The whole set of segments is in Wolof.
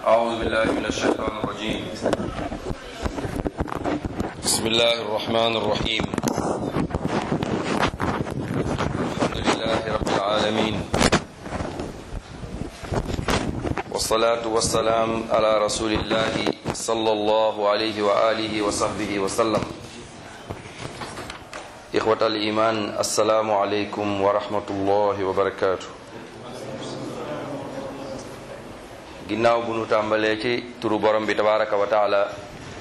أعوذ بالله من الشيطان الرجيم بسم الله الرحمن الرحيم الحمد لله رب العالمين والصلاة والسلام على رسول الله صلى الله عليه وآله وصحبه وسلم إخوة الإيمان السلام عليكم ورحمة الله وبركاته ginnaaw bu nu tàmbalee ci turu borom bi tabaraka wa taala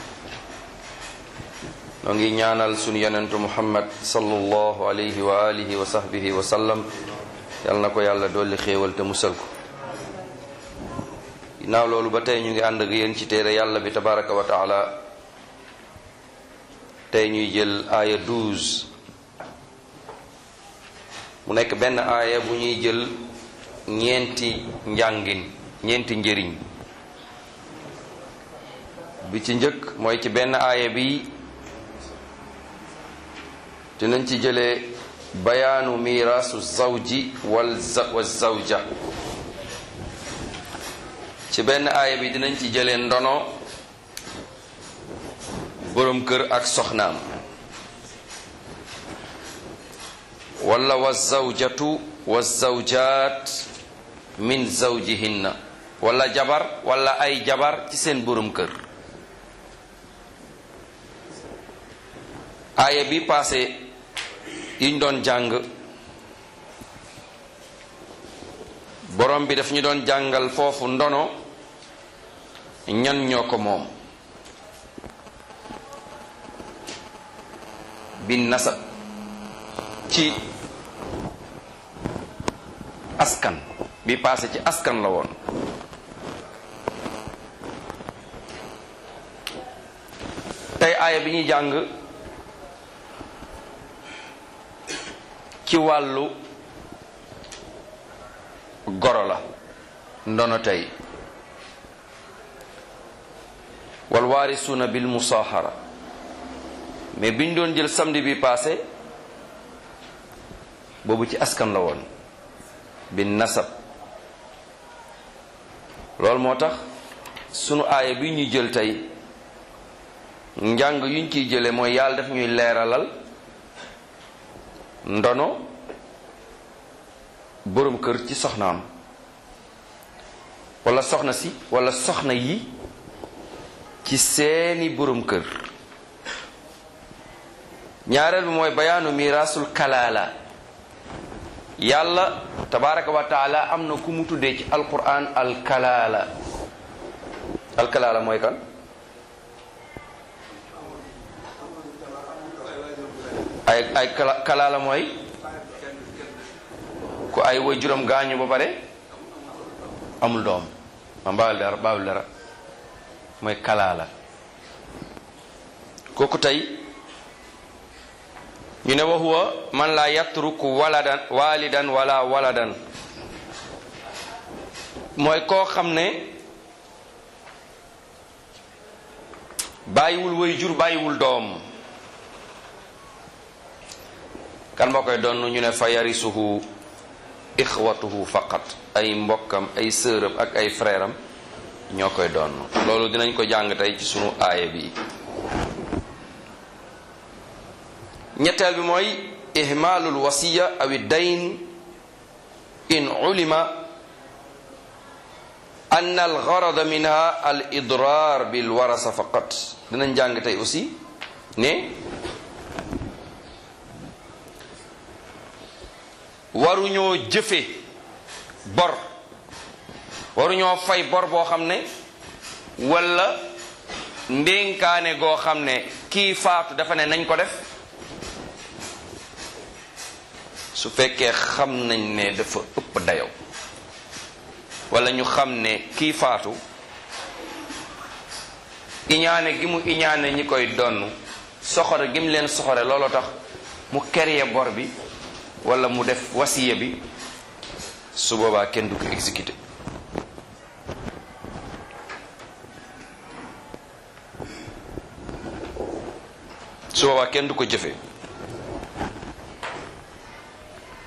noo ngi ñaanal sunu yonentu muhammad sallallahu alayhi wa alihi wa sahbihi wa sallam yal na ko yàlla dolli xéewal te musal ko ginnaaw loolu ba tey ñu ngi ànd ak yéen ci téere yàlla bi tabaraka wa taala tey ñuy jël aaya 12 mu nekk benn aaya bu ñuy jël ñeenti njàngin ñeenti njëriñ bi ci njëkk mooy ci benn aaya bi dinañ ci jëlee bayaanu miraasu zawji wal wa zawja ci benn aaya bi dinañ ci jëlee ndono boroom kër ak soxnaam wala wa zawjatu wa zawjaat min zawjihinna wala jabar wala ay jabar ci seen borom kër aaya bi passé yiñ doon jàng borom bi daf ñu doon jàngal foofu ndono ñan ñoo ko moom bi nasab ci askan bi passé ci askan la woon tey aaya bi ñuy jàng ci wàllu goro la ndono tey wal waarisuuna bil musaahara mais biñ doon jël samedi bi passé boobu ci askan la woon bi nasab loolu moo tax sunu aaya bi ñuy jël tey njàng yuñ ciy jële mooy yàlla daf ñuy leeralal ndono boroom kër ci soxnaam walla soxna si walla soxna yi ci seeni boroom kër ñaareel bi mooy bayaanu miraasul kalaala yàlla tabaraka wa taala am na ku mu tuddee ci alquran alkalaala alkalaala mooy kan ay ay kalaala mooy ku ay way juróom gaañu ba pare amul doom ma baawul dara baawul dara mooy kalaala kooku tey ñu ne wa huwa man la yatruku waladan walidan wala waladan mooy koo xam ne bàyyiwul way jur bàyyiwul doom kan moo koy doon ñu ne fa yarisuhu ixwatuhu faqat ay mbokkam ay sëram ak ay frère am ñoo koy doon loolu dinañ ko jàng tey ci sunu aaya bi ñetteel bi mooy ihmaalul wasiya awi dayn in ulima ann al garada minha al idrar bil warasa faqat dinañ jàng tey aussi ne waruñoo jëfe bor waruñoo fay bor boo xam ne walla ndénkaane goo xam ne kii faatu dafa ne nañ ko def su fekkee xam nañ ne dafa ëpp dayow walla ñu xam ne kii faatu iñaane gi mu iñaane ñi koy donn soxore gi mu leen soxore looloo tax mu créer bor bi walla mu def wasiya bi su boobaa kenn du ko exécuté su boobaa kenn du ko jëfe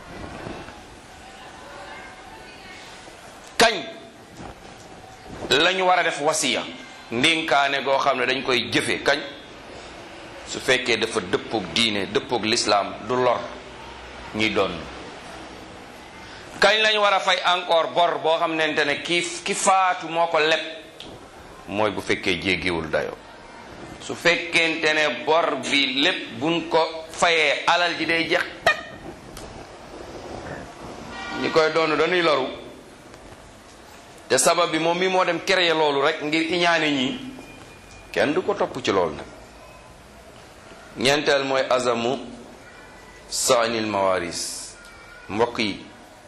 kañ lañu war a def wasiya ndénkaane goo xam ne dañ koy jëfe kañ su fekkee dafa dëppoog diine dëppoog lislaam du lor ñuy doon kañ lañ war a fay encore bor boo xam nente ne ki ki faatu moo ko leb mooy bu fekkee jéggiwul dayo su fekkente ne bor bi lépp buñ ko fayee alal ji day jeex tak ñi koy doon dañuy loru te sabab bi moom mi moo dem créer loolu rek ngir iñaane ñi kenn du ko topp ci loolu nag ñeenteel mooy azamu saanil mawaris mbokk yi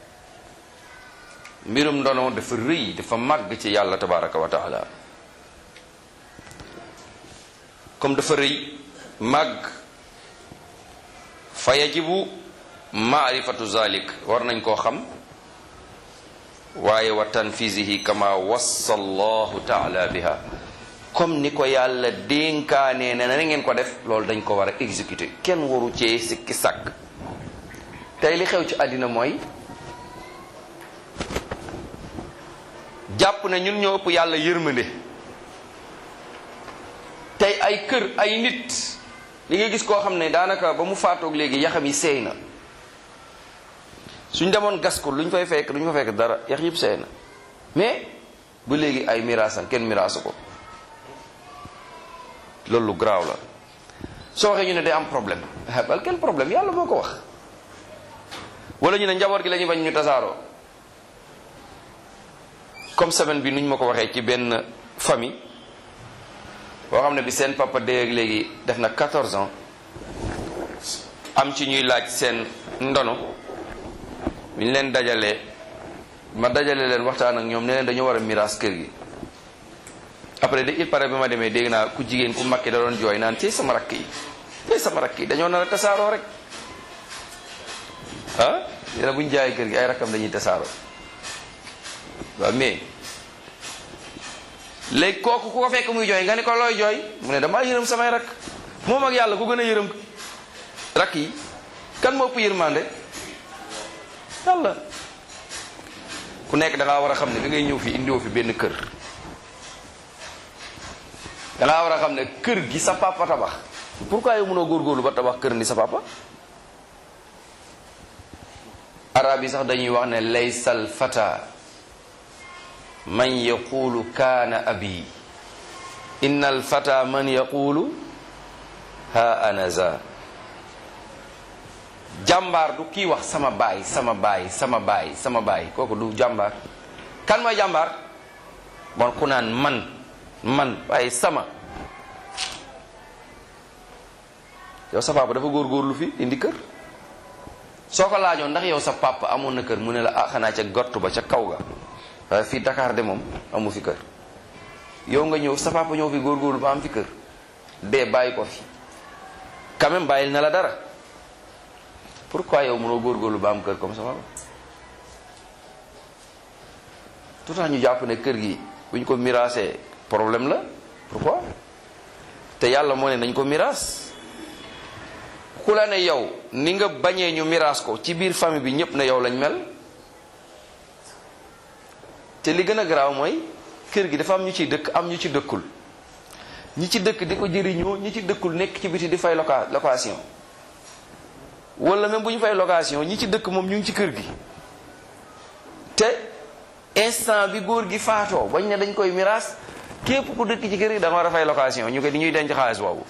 mbirum ndono dafa rëy dafa màgg ci yàlla tabaraka wa taala comme dafa rëy màgg fa yajibu maarifatu zalik war nañ koo xam waaye wa tanfisihi kama wassa allahu taala biha comme ni ko yàlla dénkaanee ne na ngeen ko def loolu dañ ko war a exécuter kenn waru cee sikki sàkk tey li xew ci àddina mooy jàpp ne ñun ñoo ëpp yàlla yërmande tey ay kër ay nit li nga gis koo xam ne daanaka ba mu faatoog léegi yaxam yi seey na suñ demoon gas ko luñ fay fekk luñ fa fekk dara yax yëpp seey na mais ba léegi ay miraasam kenn miraasu ko loolu lu garaaw la soo waxee ñu ne day am problème bal kenn problème yàlla moo ko wax wala ñu ne njaboot gi la ñuy bañ ñu tasaaroo comme semaine bi nuñ ma ko waxee ci benn famille boo xam ne bi seen papa dee ak léegi def na 14 ans am ci ñuy laaj seen ndono bi ñu leen dajalee ma dajale leen waxtaan ak ñoom ne leen dañoo war a miraas kër gi après de il paraît bi ma demee dégg naa ku jigéen ku makki da doon jooy naan tey sama rakk yi tey sama rakk yi dañoo nar a tasaaroo rek ah yéen bu ñu jaayee kër gi ay rakkam dañuy tasaaroo waaw mais léegi kooku ku ko fekk muy jooy nga ne ko looy jooy mu ne damaa yërëm samay rakk moom ak yàlla ku gën a yërëm rakk yi kan moo ëpp yërmande yàlla ku nekk da ngaa war a xam ne da ngay ñëw fi indiwoo fi benn kër da ngaa war a xam ne kër gi sa papa tabax pourquoi yow mënoo góorgóorlu ba tabax kër ni sa papa arab yi sax dañuy wax ne laysal fata man yaqulu kaana abi inna al fata man yaqulu ha anaza jàmbaar du kii wax sama baay sama baay sama baay sama baay kooku du jàmbaar kan mooy jàmbaar bon ku naan man man waaye sama yow sa papa dafa góorgóorlu fi indi kër soo ko laajoon ndax yow sa papa amoon na kër mu ne la ah xanaa ca gott ba ca kaw ga waaye fii Dakar de moom amu fi kër yow nga ñëw sa papa ñëw fi góorgóorlu ba am fi kër dee bàyyi ko fi quand même bàyyil na la dara pourquoi yow mënoo góorgóorlu ba am kër comme sa papa tout ñu jàpp ne kër gi bu ñu ko miraasee problème la pourquoi te yàlla moo ne nañ ko miraas ku la ne yow ni nga bañee ñu miraas ko ci biir famille bi ñëpp ne yow lañ mel te li gën a garaaw mooy kër gi dafa am ñu ciy dëkk am ñu ci dëkkul ñi ci dëkk di ko jëriñoo ñi ci dëkkul nekk ci biti di fay loca location wala même bu ñu fay location ñi ci dëkk moom ñu ngi ci kër gi te instant bi góor gi faatoo bañ ne dañ koy miraas képp ku dëkk ci kër gi da nga war a fay location ñu ko di ñuy denc xaalis boobu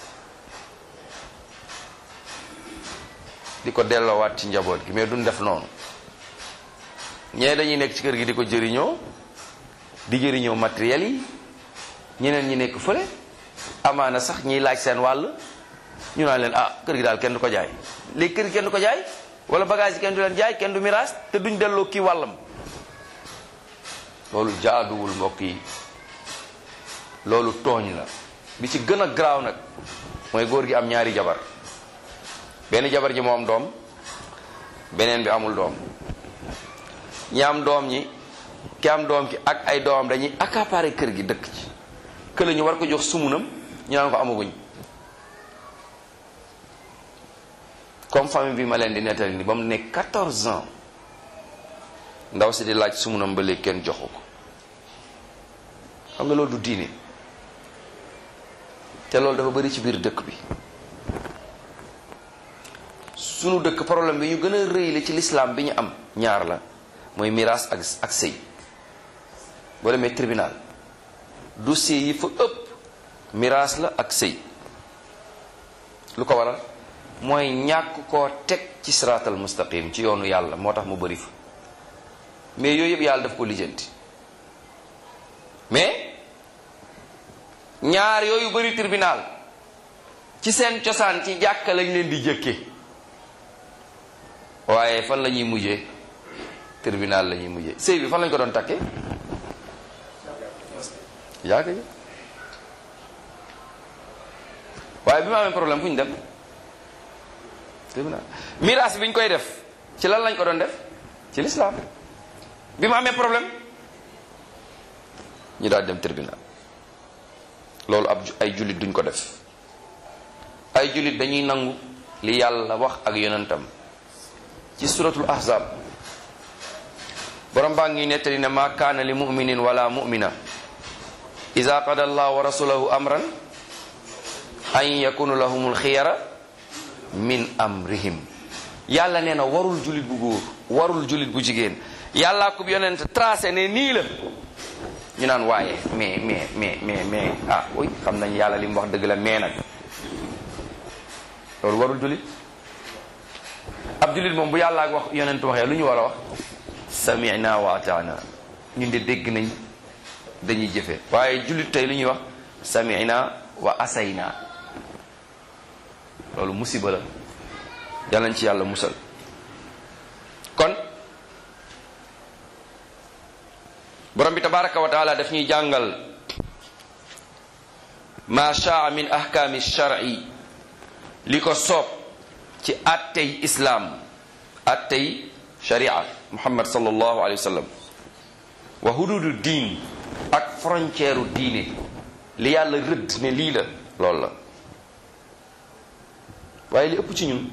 di ko delloowaat ci njaboot gi mais duñ def noonu ñee dañuy nekk ci kër gi di ko jëriñoo di jëriñoo matériel yi ñeneen ñi nekk fële amaana sax ñiy laaj seen wàll ñu naan leen ah kër gi daal kenn du ko jaay léegi kër gi kenn du ko jaay wala bagage yi kenn du leen jaay kenn du miraas te duñ delloo kii wàllam loolu jaaduwul mbokk yi loolu tooñ la bi ci gën a garaaw nag mooy góor gi am ñaari jabar benn jabar ji moo am doom beneen bi amul doom ñi am doom ñi ki am doom ki ak ay doomam dañuy accaparer kër gi dëkk ci kële ñu war ko jox sumunam ñu naan ko amaguñ comme famille bi ma leen di nettali ni ba mu nekk 14 ans ndaw si di laaj sumunam ba léegi kenn joxu ko xam nga loolu du diine te loolu dafa bari ci biir dëkk bi sunu dëkk problème bi ñu gën a rëy la ci lislaam bi ñu am ñaar la mooy miraas ak ak sëy boo demee tribunal dossier yi fa ëpp miraas la ak sëy lu ko waral mooy ñàkk koo teg ci siraatal mustaqim ci yoonu yàlla moo tax mu bari fa mais yooyu yëpp yàlla daf ko lijjanti mais ñaar yooyu bari tribunal ci seen cosaan ci jàkka lañ leen di jëkke waaye fan la ñuy mujjee tribunal la ñuy mujjee sëy bi fan lañ ko doon takkee jàkka ji waaye bi ma amee problème fu ñu dem tribunal miraas bi ñu koy def ci lan lañ ko doon def ci lislaam bi ma amee problème ñu daal dem tribunal loolu ab ay jullit duñ ko def ay jullit dañuy nangu li yàlla wax ak yonentam ci suratul ahzab borom baa ngi nettali ne ma kaana li muminin wala mumina ida qada allah wa rasulahu amran an yakunu lahumul xiyara min amrihim yàlla nee na warul jullit bu góor warul jullit bu jigéen yàllaa ko yonent tracé ne nii la ñu naan waaye mais mais mais mais mais ah oui xam nañ yàlla li mu wax dëgg la mais nag loolu warul jullit ab jullit moom bu yàlla ak wax yonent waxee lu ñu war a wax samina wa ataana ñun de dégg nañ dañuy jëfe waaye jullit tey lu ñuy wax samina wa asayna loolu musiba la yàlla nañ ci yàlla musal kon borom bi tabaraka wa taala daf ñuy jàngal ma shaa min ahkaami shar'i li ko soob ci attey islaam attey sharia muhammad sallallahu alayhi wa sallam wa hududu diin ak frontière u diine li yàlla rëdd ne lii la loolu la waaye li ëpp ci ñun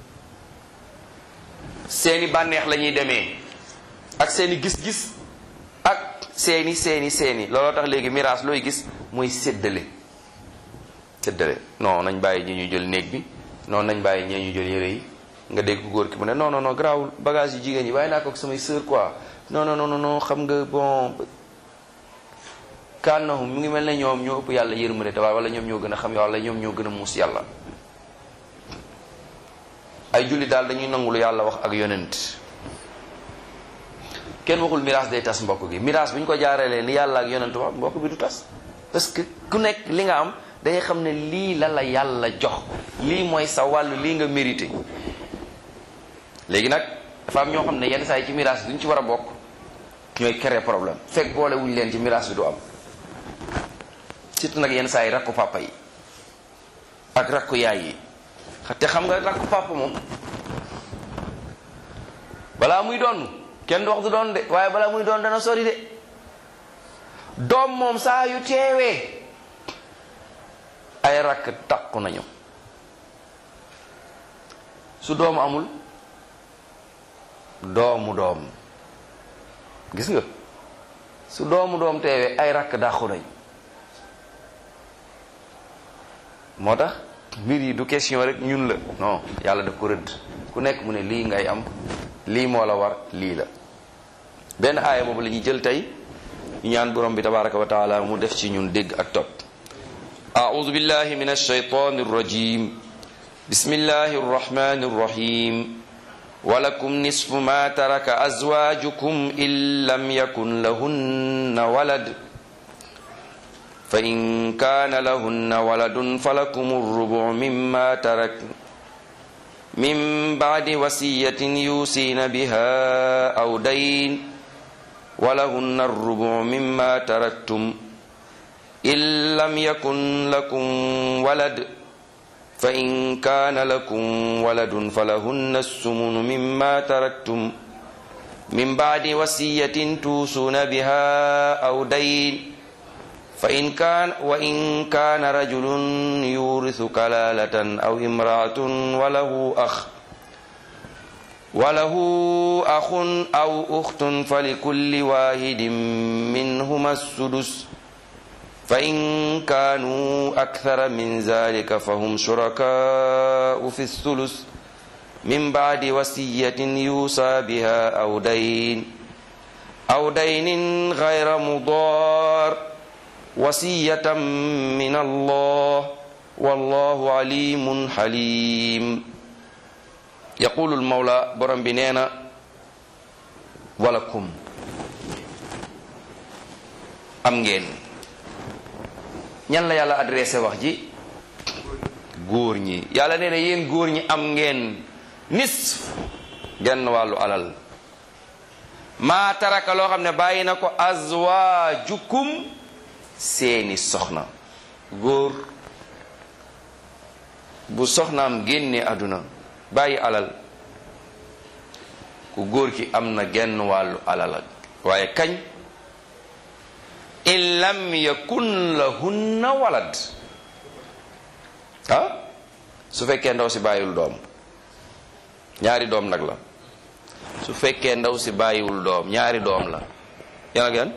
seeni bànneex la ñuy demee ak seeni gis-gis ak seeni seeni seeni looloo tax léegi miraas looy gis mooy séddale séddale non nañ bàyyi ñi ñu jël néeg bi non nañ bàyyi ñee ñu jël yére yi nga dégg ko góor ki mu ne non non non garaawul bagage yu jigéen yi waaye naa ko ak samay sœur quoi non non non non xam nga bon kannahum mu ngi mel ne ñoom ñoo ëpp yàlla yërmande te wala ñoom ñoo gën a xam yàlla ñoom ñoo gën a muus yàlla ay julli daal dañuy nangu lu yàlla wax ak yonent kenn waxul miraas day tas mbokk gi miraas bu ñu ko jaarelee li yàlla ak yonent wax mbokk bi du tas parce que ku nekk li nga am dangay xam ne lii la la yàlla jox lii mooy sa wàll lii nga mérité léegi nag dafa am ñoo xam ne yenn saa yi ci miraas bi duñ ci war a bokk ñooy créer problème fekk boole wuñ leen ci miraas bi du am surtout nag yenn saa yi rakku papa yi ak rakku yaay yi te xam nga rakku papa moom balaa muy doon kenn du wax du doon de waaye balaa muy doon dana sori de doom moom saa yu teewee ay rakk takku nañu su doomu amul doomu doom gis nga su doomu doom teewee ay rakk dàqu nañ moo tax mbir yi du question rek ñun la non yàlla daf ko rëdd ku nekk mu ne lii ngay am lii moo la war lii la benn aaya boobu la ñuy jël tey ñu ñaan borom bi tabaraka wa taala mu def ci ñun dégg ak topp أعوذ بالله من الشيطان الرجيم بسم الله الرحمن الرحيم ولكم نصف ما ترك أزواجكم إن لم يكن لهن ولد فإن كان لهن ولد فلكم الربع مما ترك من بعد وصية يوصين بها أو دين ولهن الربع مما تركتم إن لم يكن لكم ولد فإن كان لكم ولد فلهن السمن مما تركتم من بعد وصية توصون بها أو دين فإن كان وإن كان رجل يورث كلالة أو امرأة وله أخ وله أخ أو أخت فلكل واحد منهما السدس fa in kaanu akthara min zalika fa hum shurakaau fi thulus min baadi wasiyatin yuusa biha aw dayn aw daynin gayra mudaar wasiyatan min allah wallahu alimun halim yaqulu lmawla borom bi nee na walakum am ngeen ñan la yàlla adressé wax ji góor ñi yàlla nee na yéen góor ñi am ngeen nisf genn wàllu alal maa taraka loo xam ne bàyyi na ko azwaajukum seeni soxna góor bu soxnaam génne àdduna bàyyi alal ku góor ki am na genn wàllu alal waaye kañ in lam yakun lahunna walad ah su fekkee ndaw si bàyyiwul doom ñaari doom nag la su fekkee ndaw si bàyyiwul doom ñaari doom la yan ak yan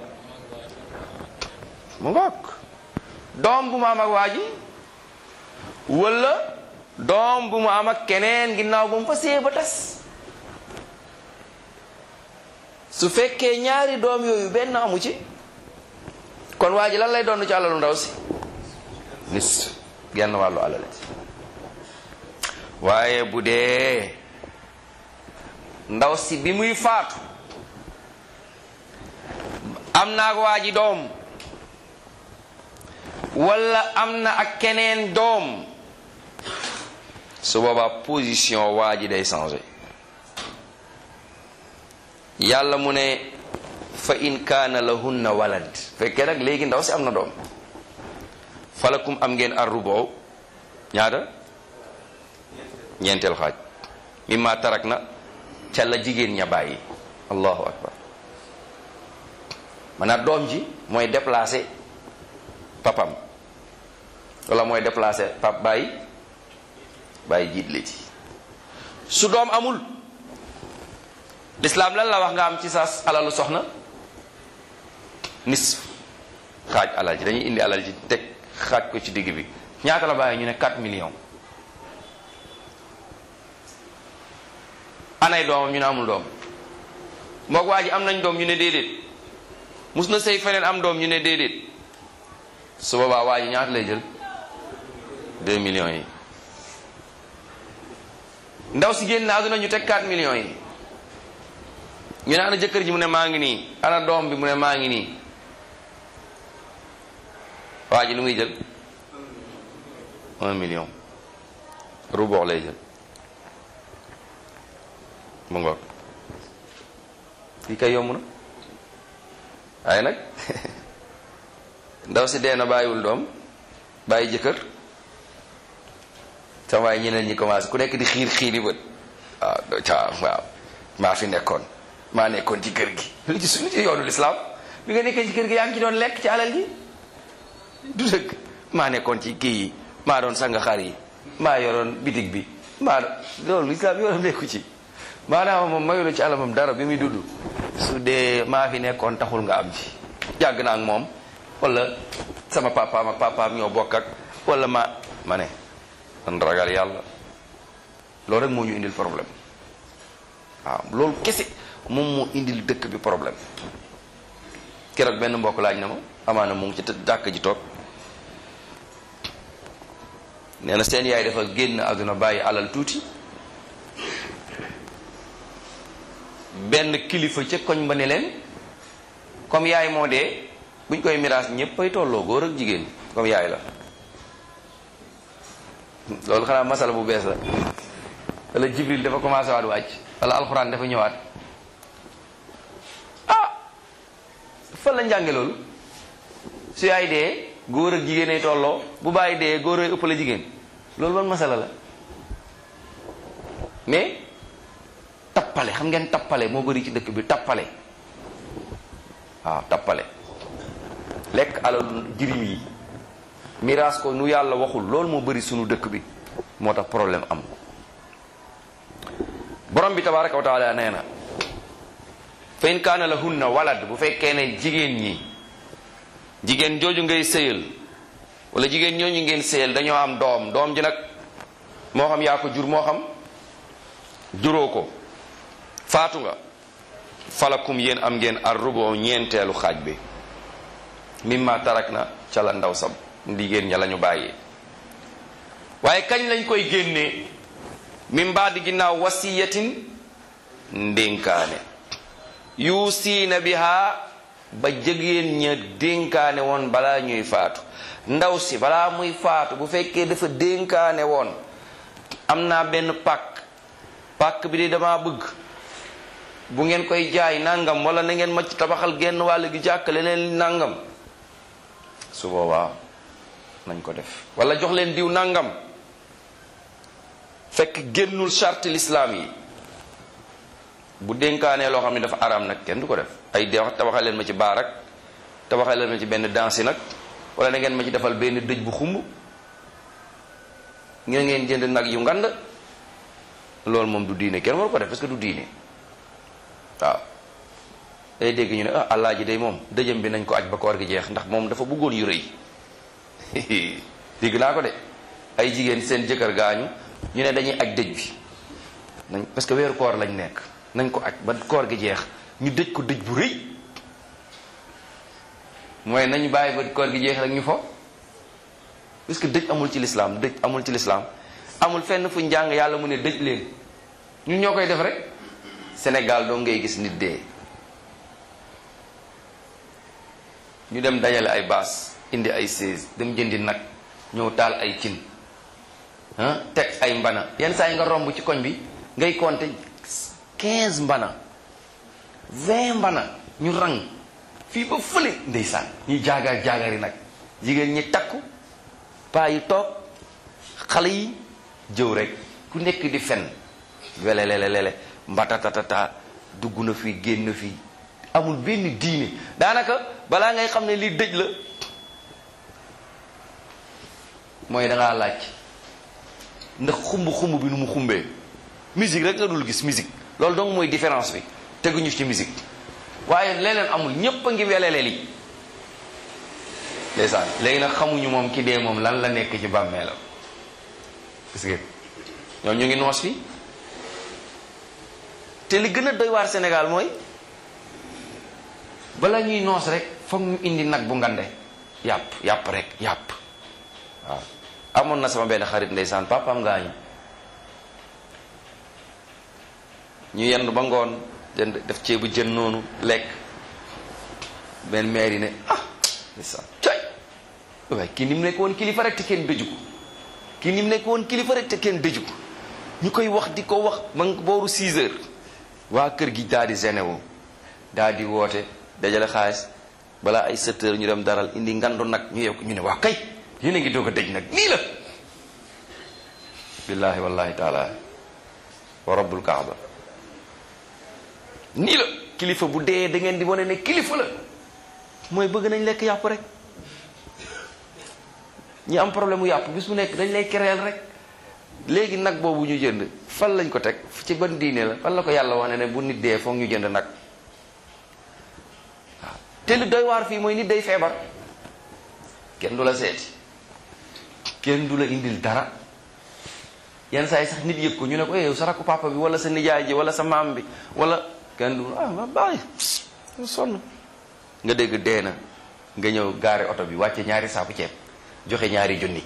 mu ngoog doom bu mu am ak waa ji wala doom bu mu am ak keneen ginnaaw ba mu fa see ba tas su fekkee ñaari doom yooyu benn amu ci kon waa ji lan lay doon ci alalu ndaw si nis genn wàllu alal ci waaye bu dee ndaw si bi muy faatu am na ak waa ji doom wala am na ak keneen doom su boobaa position waa ji day changé yàlla mu ne fa in kaana lahunna walad fekkee nag léegi ndaw si am na doom falakum am ngeen arrubo ñaata ñeenteel xaaj mimma tarak na ca la jigéen ña bàyyi allahu akbar maanaam doom ji mooy déplacé papam wala mooy déplacé pap bàyyi bàyyi jiit la ci su doom amul lislaam lan la wax nga am ci sa alalu soxna nis xaaj alal ji dañuy indi alal ji teg xaaj ko ci digg bi ñaata la bàyyi ñu ne 4 millions anay doomam ñu ne amul doom moog waa ji am nañ doom ñu ne déedéet mus na sëy feneen am doom ñu ne déedéet su boobaa waa ji ñaata lay jël 2 millions yi ndaw si génn àdduna ñu teg 4 millions yi ñu ne ana jëkkër ji mu ne maa ngi nii ana doom bi mu ne maa ngi nii waa ji lu muy jël 1 million rubox lay jël mu ngoog lii kay yomb na waaye nag ndaw si dee na bàyyiwul doom bàyyi jëkkër sama waaye ñeneen ñi commencé ku nekk di xiir xiir yi bët waaw do ca waaw maa fi nekkoon maa nekkoon ci kër gi lu ci suñu ci yoonu lislaam bi nga nekkee ci kër gi yaa ngi ci doon lekk ci alal gi du dëgg maa nekkoon ci kii yi maa doon sanga xar yi maa yoroon bitig bi maa loolu lislaam yoonam nekku ci maanaam moom mayula ci alamam dara bi muy dudd su dee maa fi nekkoon taxul nga am ci yàgg naa ak moom wala sama papaam ak papaam ñoo bokk ak wala ma ma ne man ragal yàlla loolu rek moo ñu indil problème waaw loolu kese moom moo indil dëkk bi problème keroog benn mbokk laaj na ma amaana mu ngi ci jàkk ji toog nee na seen yaay dafa génn àdduna bàyyi alal tuuti benn kilifa ca koñ ba ne leen comme yaay moo dee buñ koy miraas ñëpp ay tolloo góor ak jigéen comme yaay la loolu xanaa masala bu bees la wala jibril dafa commencé waat wàcc wala alxuraan dafa ñëwaat ah fan la njànge loolu su yaay dee góor ak jigéen ay tolloo bu bàyyi dee góor ay ëpp la jigéen loolu ban masala la mais tappale xam ngeen tappale moo bëri ci dëkk bi tappale waaw tappale lekk alalu jirim yi miraas ko nu yàlla waxul loolu moo bëri sunu dëkk bi moo tax problème am borom bi tabaraka wa taala nee na fa in kaana lahunna walad bu fekkee ne jigéen ñi jigéen jooju ngay sëyal wala jigéen ñooñu ngeen sëyal dañoo am doom doom ji nag moo xam yaa ko jur moo xam juróo ko faatu nga falakum yéen am ngeen ar rubo ñeenteelu xaaj bi mimma tarak na ca la ndaw sab ndigéen ña la ñu bàyyee waaye kañ lañ koy génnee min baadi ginnaaw wasiyatin ndénkaane yuusiina biha ba jigéen ña dénkaane woon balaa ñuy faatu ndaw si balaa muy faatu bu fekkee dafa dénkaane woon am naa benn pàkk pàkk bi de dama bëgg bu ngeen koy jaay nangam wala na ngeen ma ci tabaxal genn wàll gi jàkkale leen nangam su boobaa nañ ko def wala jox leen diw nangam fekk génnul charte l'islam yi bu dénkaanee loo xam ne dafa araam nag kenn du ko def ay de tabaxal leen ma ci baar ak tabaxal leen ma ci benn dansi nag wala na ngeen ma ci defal benn dëj bu xumb ngeen ngeen jënd nag yu ngand loolu moom du diine kenn waru ko def parce que du diine waaw day dégg ñu ne ah allah ji day moom dëjëm bi nañ ko aj ba koor gi jeex ndax moom dafa bëggoon yu rëy dégg naa ko de ay jigéen seen jëkkër gaañu ñu ne dañuy aj dëj bi nañ parce que weeru koor lañ nekk nañ ko aj ba koor gi jeex ñu dëj ko dëj bu rëy mooy nañu bàyyi ba koor gi jeex rek ñu fo parce que dëj amul ci lislaam dëj amul ci lislaam amul fenn fu njàng yàlla mu ne dëj leen ñun ñoo koy def rek Sénégal doo ngay gis nit dee ñu dem dajale ay baas indi ay sées dem jëndi nag ñëw taal ay cin ah teg ay mbana yenn saa yi nga romb ci koñ bi ngay compter quinze mbana vingt mbana ñu rang fii ba fële ndeysaan ñuy jaagaar jaagari nag jigéen ñi takku paa yi toog xale yi jëw rek ku nekk di fen welelelelele mbatatatata dugg na fii génn fii amul benn diine daanaka balaa ngay xam ne lii dëj la mooy dangaa laaj ndax xumb xumb bi nu mu xumbee musique rek nga dul gis musique loolu donc mooy différence bi teguñu ci musique waaye leneen amul ñépp a ngi welele li ndeysaan léegi nag xamuñu moom ki dee moom lan la nekk ci bàmmeelam gis ngeen ñoom ñu ngi noos fi te li gën a doy waar Sénégal mooy bala ñuy noos rek foog ñu indi nag bu ngande yàpp yàpp rek yàpp waaw amoon na sama benn xarit ndeysaan papaam gaañu ñu yendu ba ngoon jënd def ceebu jën noonu lekk benn maire yi ne ah ndeysaan coy waaye kii ni mu nekk woon kilifa rek te kenn dëju ko kii ni mu nekk woon kilifa rek te kenn dëju ko ñu koy wax di ko wax ba booru 6 heures waa kër gi daal di généwo daal di woote dajale xaalis balaa ay 7 heures ñu dem daral indi ngandu nag ñu yokk ñu ne waa kay yéen a ngi doog a dëj nag nii la billahi wallahi taala wa rabbul kaaba nii la kilifa bu dee da ngeen di wane ne kilifa la mooy bëgg nañ lekk yàpp rek ñi am problème mu yàpp bis mu nekk dañ lay kereel rek léegi nag boobu ñu jënd fan lañ ko teg ci ban diine la fan la ko yàlla wax ne ne bu nit dee foog ñu jënd nag waaw te lu doy waar fii mooy nit day feebar kenn du la seeti kenn du la indil dara yenn saa yi sax nit yëg ko ñu ne ko yow sa rakku papa bi wala sa nijaay ji wala sa maam bi wala kenn du ah ma bàyyi sonn nga dégg dee na nga ñëw gaare oto bi wàcce ñaari saaku ceeb joxe ñaari junni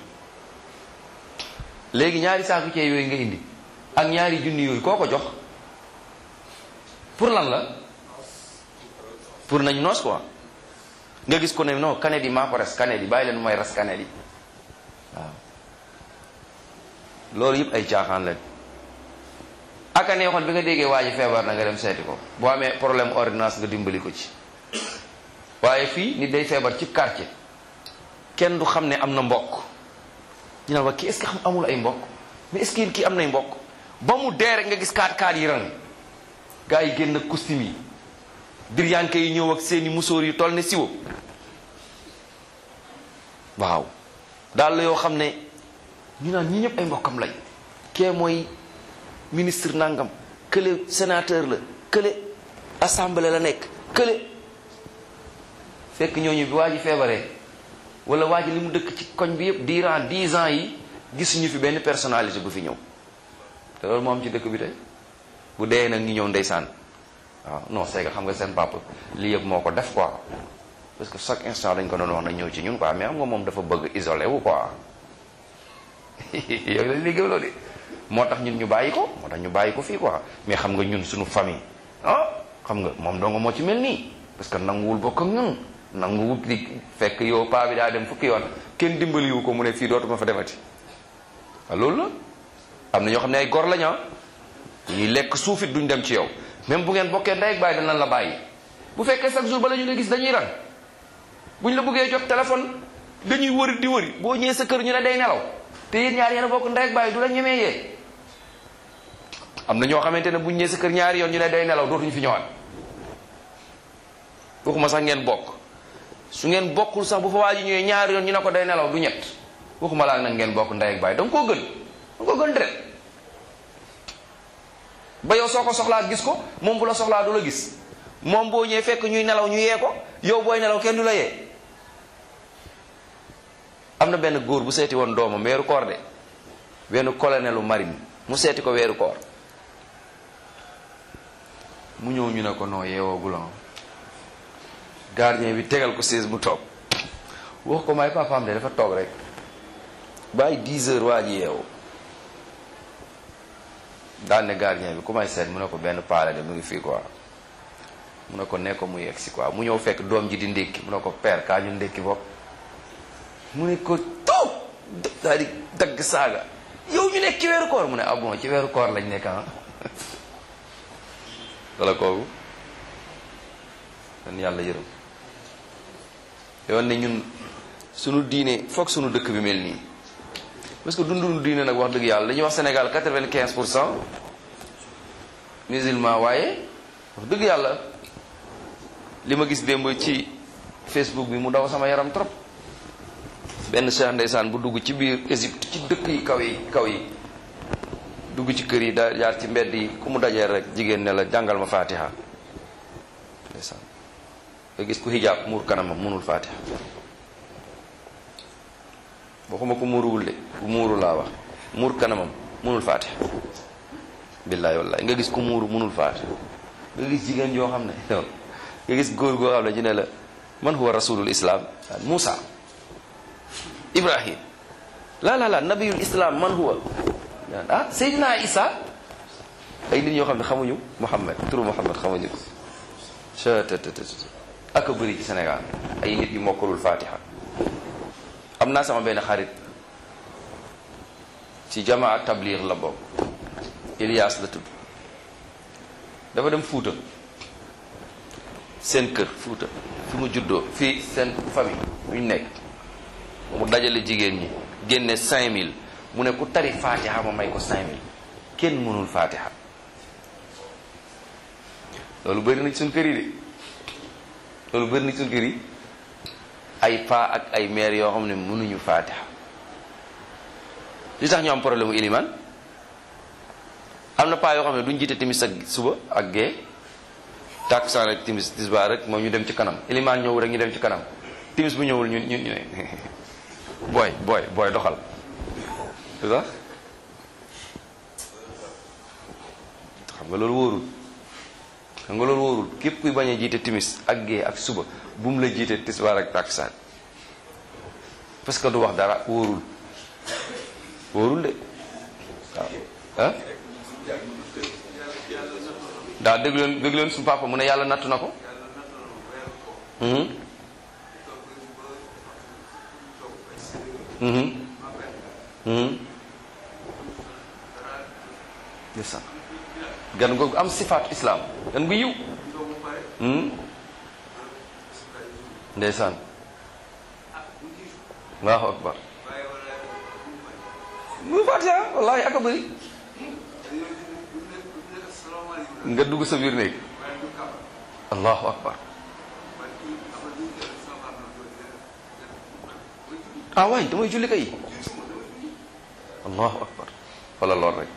léegi ñaari saaku ceeb yooyu nga indi ak ñaari junni yooyu koo ko jox pour lan la pour nañ noos quoi nga gis ko ne non kanet yi maa ko res kanet yi bàyyi leen mooy res kanet yi waaw loolu yëpp ay caaxaan lañ aka neexoon bi nga déggee waa ji feebar na nga dem seeti ko boo amee problème ordonnance nga dimbali ko ci waaye fii nit day feebar ci quartier kenn du xam ne am na mbokk ñu naan waa kii est-ce que xam amul ay mbokk mais est-ce que kii am nay mbokk ba mu dee rek nga gis kaat kaat yi rang gars yi génn costume yi diryanke yi ñëw ak seeni musóor yu toll ne siwo waaw daal la yoo xam ne ñu naan ñi ñëpp ay mbokkam lañ kee mooy ministre nangam kële sénateur la kële assemblée la nekk kële fekk ñooñu bi waa ji feebaree wala waa ji li mu dëkk ci koñ bi yëpp durant dix ans yi gisuñu fi benn personnalité bu fi ñëw te loolu moo am ci dëkk bi tey bu dee nag ñu ñëw ndeysaan waaw non c'est que xam nga seen papa lii yëpp moo ko def quoi parce que chaque instant dañ ko doon wax na ñëw ci ñun quoi mais xam nga moom dafa bëgg isolé wu quoi yow lañ liggéey loolu de moo tax ñun ñu bàyyi ko moo tax ñu bàyyi ko fii quoi mais xam nga ñun suñu famille ah xam nga moom dong moo ci mel nii parce que nanguwul bokk ak ñun nanguwul di fekk yow paa bi daa dem fukki yoon kenn dimbaliwu ko mu ne fii dootuma fa demati waaw loolu la am na ñoo xam ne ay gor lañ ah ñuy lekk suufit duñ dem ci yow même bu ngeen bokkee ndey ak bàyyi danañ la bàyyi bu fekkee chaque jour bala ñu la gis dañuy rang buñ la bëggee jot téléphone dañuy wëri di wëri boo ñëwee sa kër ñu ne day nelaw te yéen ñaar yéen a bokk ndey ak bàyyi du la ñemee yee am na ñoo xamante ne buñ ñëwee sa kër ñaari yoon ñu ne day nelaw dootuñu fi ñëwaat waxuma sax ngeen bokk su ngeen bokkul sax bu fa waa ji ñëwee ñaari yoon ñu ne ko day nelaw du ñett waxuma laa nag ngeen bokk ndey ak bàyyi da nga koo gën da nga koo gën deret ba yow soo ko soxlaa gis ko moom bu la soxlaa du la gis moom boo ñëwee fekk ñuy nelaw ñu yee ko yow booy nelaw kenn du la yee am na benn góor bu seeti woon doomam weeru koor de benn colonelu marine mu seeti ko weeru koor mu ñëw ñu ne ko noo yeewoo gulan gardien bi tegal ko siis mu toog wax ko may papaam de dafa toog rek bàyyi 10 heures waa ji yeewu daal ne gardien bi ku may seet mu ne ko benn paale de mu ngi fii quoi mu ne ko ne ko mu yegg si quoi mu ñëw fekk doom ji di ndékki mu ne ko père kaa ñu ndékki bopp mu ne ko toog daal di dagg saaga yow ñu nekk ci weeru koor mu ne ah bon ci weeru koor lañ nekk ah wala kooku dan yàlla yërëm yoon ne ñun sunu diine foog sunu dëkk bi mel nii parce que dundunu diine nag wax dëgg yàlla dañuy wax Sénégal quatre-vingt-quinze pour cent musulman waaye wax dëgg yàlla li ma gis démb ci Facebook bi mu daw sama yaram trop benn cheikh ndeysaan bu dugg ci biir Égypte ci dëkk yi kaw yi kaw yi dugg ci kër yi da jaar ci mbedd yi ku mu dajee rek jigéen ne la jàngal ma fatiha ndeysaan nga gis ku hijab muur kanamam munul fatiha waxuma ko muuruwul de ku muuru laa wax muur kanamam munul fatiha billahi wallahi nga gis ku muuru munul fatiha nga gis jigéen yoo xam ne nga gis góor goo xam ne ci ne la man huwa rasulul islam Musa Ibrahim la la la nabiyul islam man huwa ah Seydina Isa ay nit ñoo xam ne xamuñu Muhammad turu Muhammad xamuñu ko ak a bëri ci Sénégal ay nit yu mokkalul fatiha am naa sama benn xarit ci jamaa tablir la bokk Ilias la tudd dafa dem Fuuta seen kër Fuuta fi mu juddoo fii seen famille bu ñu nekk mu dajale jigéen ñi génne 5000 mu ne ku tari fatiha ma may ko 5000 kenn mënul fatiha loolu bëri na ci suñ kër yi de loolu bëri na ci suñ kër yi ay pa ak ay maire yoo xam ne mënuñu fatiha li tax ñu am problème mu iliman am na paa yoo xam ne duñ jiite timis ak suba ak gee tàkkusaan rek timis tisbaar rek moom ñu dem ci kanam iliman ñëw rek ñu dem ci kanam timis bu ñëwul ñu ñu ñu ne booy booy booy doxal lu tax xam nga loolu wóorul xam nga loolu wóorul képp kuy bañ a jiite timis ak gée ak suba bu mu la jiite tisbaar ak takkusaan parce que du wax dara wóorul wóorul de waaw ah daa dégg leen dégg leen suñu papa mu ne yàlla nattu na ko ndeysaan gan googu am sifaatu islam gan gu yiw ndeysaan allahu akbar mu fatiha wallahi aka bëri nga dugg sa biir néeg allahu akbar ah waay damay julli kay allahu akbar wala lool rek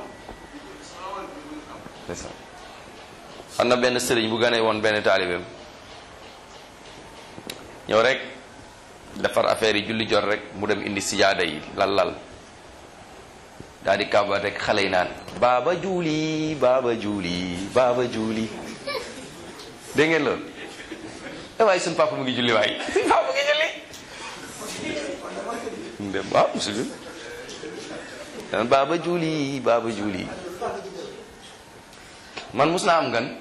ndeysaan am na benn sëriñ bu ganee woon benn taalibeem ñëw rek defar affaire yi julli jot rek mu dem indi sijaada yi lal lal daal di kàbbar rek xale yi naan baaba juuli baaba juuli baaba juuli dégg ngeen loolu eh waaye suñu papa mu ngi julli waaye suñu papa mu ngi julli mu dem waaw musul daan baaba juuli baaba juuli man mus naa am gan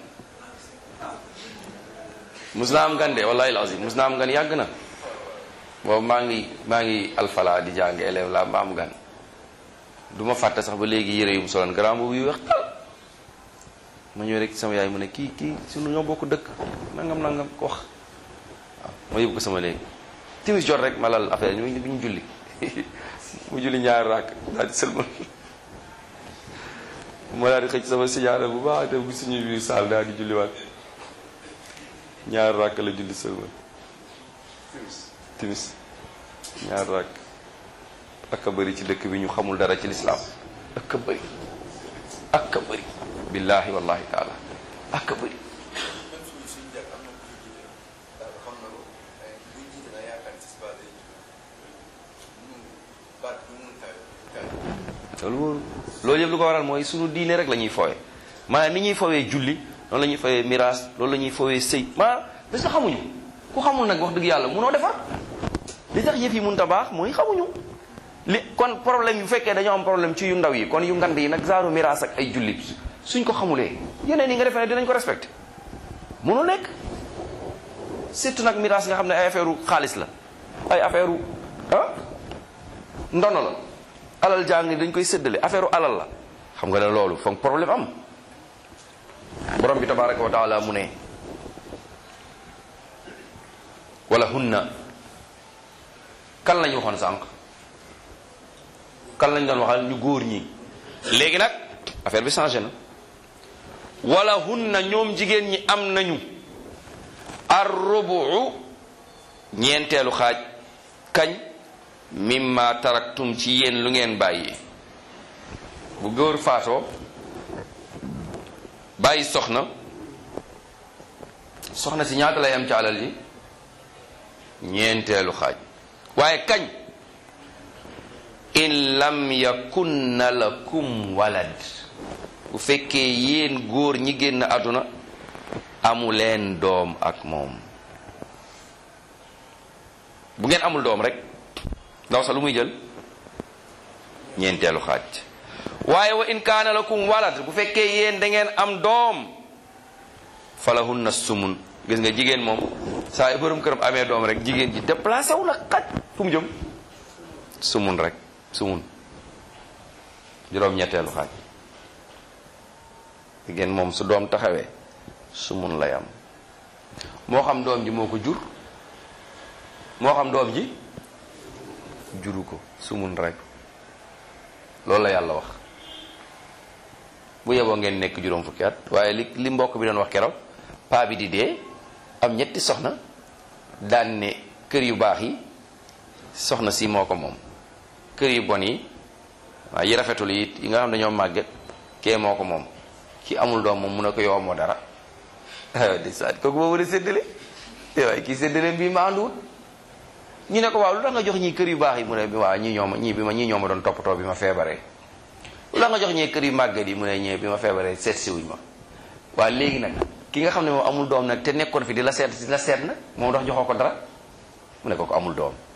mus naa am gan de wallahi alazim mus naa am gan yàgg na boobu maa ngi maa ngi alfala di jàng élève la ma am gan du ma fàtte sax ba léegi yére yu mu soloon grand boobu yu weex tal ma ñëw rek sama yaay mu ne kii kii sunu ñoo bokk dëkk nangam nangam ko wax waaw ma yóbbu ko sama léegi timis jot rek ma lal affaire ñu bi ñu julli mu julli ñaari rakk daal di sëlmal ma daal di xëcc sama sijaada bu baax te bu suñu biir saal daal di julliwaat ñaari rakk la julli sëlmal timis ñaari rakk ak a bëri ci dëkk bi ñu xamul dara ci lislaam ak a bëri ak a bëri billahi wallahi taala ak a bëri loolu wóoru loolu yëpp lu ko waral mooy sunu diine rek la ñuy foowe maanaam ni ñuy fowee julli noonu la ñuy fowee miraas loolu la ñuy fowee sëy maanaam parce que xamuñu ku xamul nag wax dëgg yàlla munoo defar li tax yëf yi mun ta baax mooy xamuñu li kon problème yu fekkee dañoo am problème ci yu ndaw yi kon yu ngand yi nag zaaru miraas ak ay julli suñ ko xamulee yeneen yi nga defee ne dinañ ko respecté munul nekk surtout nag miraas nga xam ne ay affaire u xaalis la ay affaire u ah ndono la alal jàng dañ koy séddale affaire u alal la xam nga ne loolu foog problème am borom bi tabaraka wa taala mu ne wala hunna kan lañu waxoon sànq kan lañ doon waxal ñu góor ñi léegi nag affaire bi changé na wala hunna ñoom jigéen ñi am nañu ar rubu ñeenteelu xaaj kañ mimma taraktum ci yéen lu ngeen bàyyi bu góor faatoo bàyyi soxna soxna si ñaata lay am ci alal ji ñeenteelu xaaj waaye kañ in lam yakunna lakum walad bu fekkee yéen góor ñi génn àdduna amu leen doom ak moom bu ngeen amul doom rek ndaw sa lu muy jël ñeenteelu xaaj waaye wa in kaana lakum walad bu fekkee yéen da ngeen am doom falahunna sumun gis nga jigéen moom saa yu borom këram amee doom rek jigéen ji déplacé wu na xaj fu mu jëm sumun rek sumun juróom ñetteelu xaaj jigéen moom su doom taxawee sumun lay am moo xam doom ji moo ko jur moo xam doom ji juru ko sumun rek loolu la yàlla wax bu yeboo ngeen nekk juróom fukki at waaye li li mbokk bi doon wax keroog paa bi di dee am ñetti soxna daan ne kër yu baax yi soxna si moo ko moom kër yu bon yi waaye yi rafetul yi yi nga xam dañoo màgget kee moo ko moom ki amul doom moom mu ne ko yow moo dara di saat kooku boobu de séddale waaye kii séddale bii ma ànduwut ñu ne ko waaw lu tax nga jox ñii kër yu baax yi mu ne waaw ñii ñooma ñii bi ma ñii ñooma doon toppatoo bi ma feebaree lu tax nga jox ñee kër yu màgget yi mu ne ñee bi ma feebaree seet si wuñ ma waaw léegi nag ki nga xam ne moom amul doom nag te nekkoon fi di la seet di la seet nag moom dox joxoo ko dara mu ne ko ko amul doom